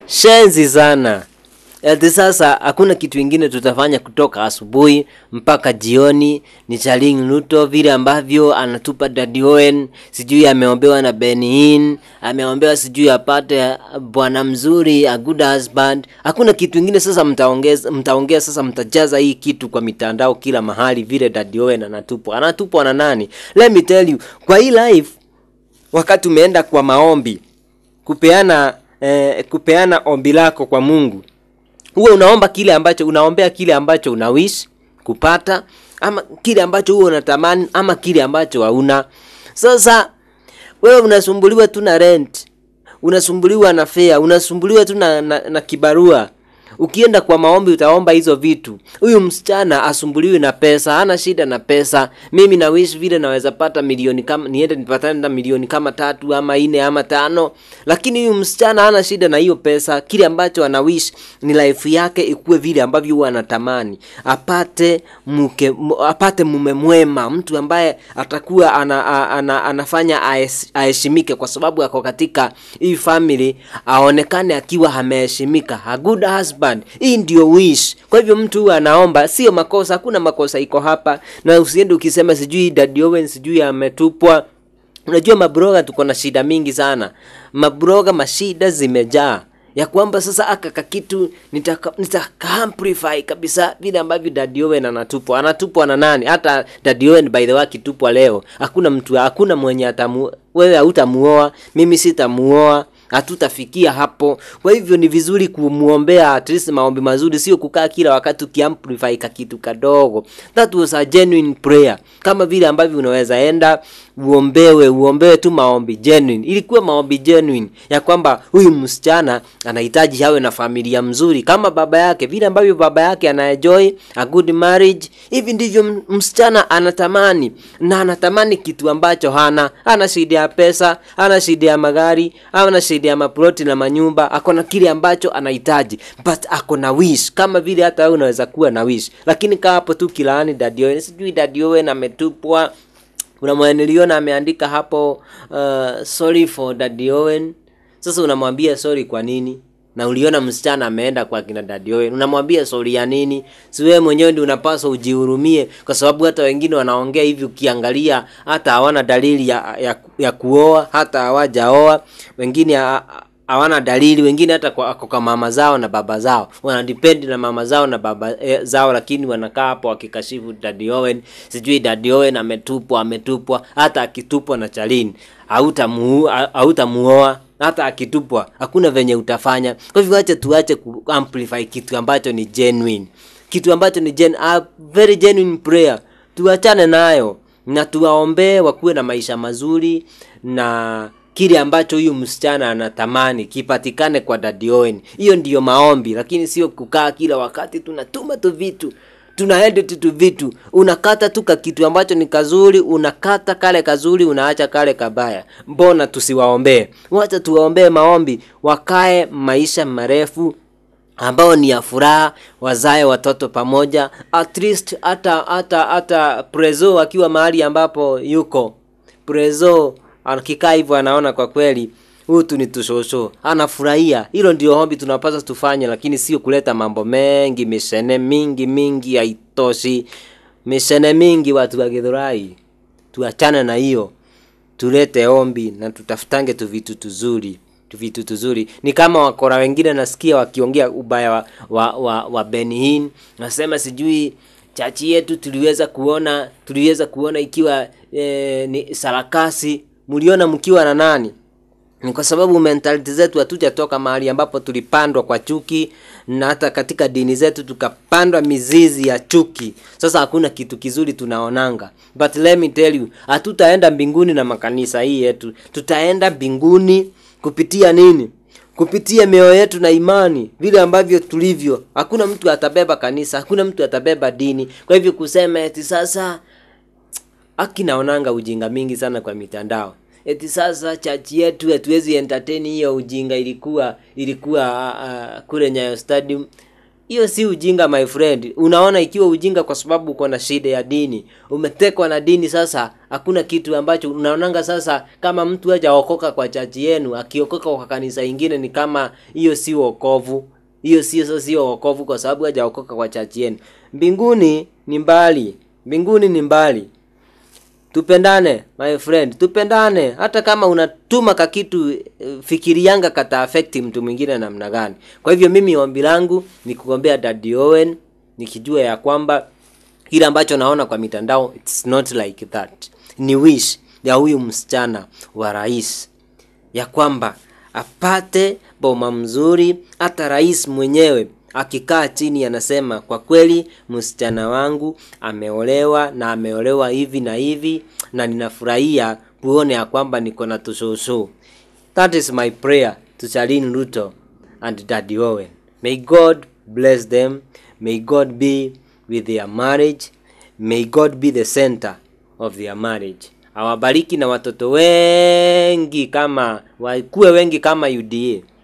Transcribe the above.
shenzi sana ati sasa hakuna kitu ingine tutafanya kutoka asubuhi mpaka jioni ni Charling Ruto vile ambavyo anatupa Daddy Owen, sijui ameombewa na Benin, ameombewa sijui apate bwana mzuri, a good husband. Hakuna kitu ingine sasa mtaongeza, mtaongea sasa, mtajaza hii kitu kwa mitandao kila mahali, vile Daddy Owen anatupwa. Anatupwa na nani? Let me tell you, kwa hii life wakati umeenda kwa maombi kupeana eh, kupeana ombi lako kwa Mungu huwe unaomba kile ambacho unaombea kile ambacho una wish kupata ama kile ambacho huwe unatamani ama kile ambacho hauna sasa wewe unasumbuliwa tu na rent unasumbuliwa na fare unasumbuliwa tu na, na, na kibarua ukienda kwa maombi utaomba hizo vitu huyu msichana asumbuliwi na pesa hana shida na pesa mimi na wish vile naweza pata milioni kama niende nipatane na milioni kama tatu ama nne ama tano lakini huyu msichana hana shida na hiyo pesa kile ambacho ana wish ni life yake ikuwe vile ambavyo huwa anatamani apate mke mu- apate mume mwema mtu ambaye atakuwa ana, ana, ana, anafanya ahes- aheshimike kwa sababu ako katika hii family aonekane akiwa ameheshimika a good husband hii ndio wish kwa hivyo mtu huwa anaomba sio makosa hakuna makosa iko hapa na usiende ukisema sijui Daddy Owen sijui ametupwa unajua mabroga tuko na shida mingi sana mabroga mashida zimejaa ya kwamba sasa aka kakitu nitaka nitaka amplify kabisa vile ambavyo Daddy Owen anatupwa anatupwa na nani hata Daddy Owen by the way akitupwa leo hakuna mtu hakuna mwenye atamu wewe hautamuoa mimi sitamuoa hatutafikia hapo kwa hivyo ni vizuri kumuombea at least maombi mazuri sio kukaa kila wakati ukiamplify ka kitu kadogo that was a genuine prayer kama vile ambavyo unaweza enda uombewe uombewe tu maombi genuine ilikuwa maombi genuine ya kwamba huyu msichana anahitaji awe na familia mzuri kama baba yake vile ambavyo baba yake anaenjoy a good marriage hivi ndivyo m- msichana anatamani na anatamani kitu ambacho hana ana shida ya pesa ana shida ya magari ana shida ya maploti na manyumba ako na kile ambacho anahitaji but ako na wish kama vile hata wewe unaweza kuwa na wish lakini kaa hapo tu kilaani Daddy Owen sijui Daddy Owen ametupwa kuna mwenye niliona ameandika hapo uh, sorry for Daddy Owen sasa unamwambia sorry kwa nini na uliona msichana ameenda kwa kina Daddy Owen unamwambia sorry ya nini si wewe mwenyewe ndio unapaswa ujihurumie kwa sababu hata wengine wanaongea hivi ukiangalia hata hawana dalili ya, ya, ya kuoa hata hawajaoa wengine ha- hawana dalili wengine hata kwa, kwa, kwa mama zao na baba zao wanadependi na mama zao na baba eh, zao lakini wanakaa hapo wakikashifu Daddy Owen sijui Daddy Owen ametupwa ametupwa hata akitupwa na Charlene hautamu hautamuoa hata akitupwa hakuna venye utafanya kwa hivyo acha tuache ku amplify kitu ambacho ni genuine kitu ambacho ni gen, a very genuine prayer tuachane nayo na tuwaombee wakuwe na maisha mazuri na kile ambacho huyu msichana anatamani kipatikane kwa Daddy Owen. Hiyo ndiyo maombi, lakini sio kukaa kila wakati tunatuma tu vitu tuna edit tu vitu, unakata tu ka kitu ambacho ni kazuri, unakata kale kazuri, unaacha kale kabaya. Mbona tusiwaombee? Wacha tuwaombee maombi, wakae maisha marefu ambao ni ya furaha, wazae watoto pamoja, at least hata hata hata Prezo akiwa mahali ambapo yuko Prezo akikaa hivyo anaona kwa kweli hutu ni tushosho, anafurahia. Hilo ndio ombi tunapaswa tufanye, lakini sio kuleta mambo mengi, mishene mingi mingi, haitoshi. Mishene mingi, watu wa Githurai, tuachane na hiyo, tulete ombi na tutafutange tu vitu tuzuri tu vitu tuzuri. Ni kama wakora wengine nasikia wakiongea ubaya wa, wa, wa, wa Benihin, nasema sijui chachi yetu tuliweza kuona tuliweza kuona ikiwa e, ni sarakasi. Mliona mkiwa na nani? ni kwa sababu mentality zetu hatujatoka mahali ambapo tulipandwa kwa chuki na hata katika dini zetu tukapandwa mizizi ya chuki sasa hakuna kitu kizuri tunaonanga but let me tell you hatutaenda mbinguni na makanisa hii yetu tutaenda mbinguni kupitia nini kupitia mioyo yetu na imani vile ambavyo tulivyo hakuna mtu atabeba kanisa hakuna mtu atabeba dini kwa hivyo kusema eti sasa aki naonanga ujinga mingi sana kwa mitandao eti sasa chachi yetu hatuwezi entertain hiyo ujinga ilikuwa ilikuwa uh, kule Nyayo Stadium hiyo si ujinga my friend unaona ikiwa ujinga kwa sababu uko na shida ya dini umetekwa na dini sasa hakuna kitu ambacho unaonanga sasa kama mtu hajaokoka kwa chachi yenu akiokoka kwa kanisa ingine ni kama hiyo si wokovu hiyo sio sio wokovu kwa sababu hajaokoka kwa chachi yenu mbinguni ni mbali mbinguni ni mbali tupendane my friend tupendane hata kama unatuma kakitu eh, fikirianga kata affect mtu mwingine namna gani kwa hivyo mimi ombi langu ni kuombea Daddy Owen nikijua ya kwamba kile ambacho naona kwa mitandao it's not like that ni wish ya huyu msichana wa rais ya kwamba apate boma mzuri hata rais mwenyewe akikaa chini anasema kwa kweli msichana wangu ameolewa na ameolewa hivi na hivi na ninafurahia kuone ya kwamba niko na tushushu that is my prayer to Charlene Ruto and Daddy Owen may God bless them may God be with their marriage may God be the center of their marriage awabariki na watoto wengi kama wakuwe wengi kama UDA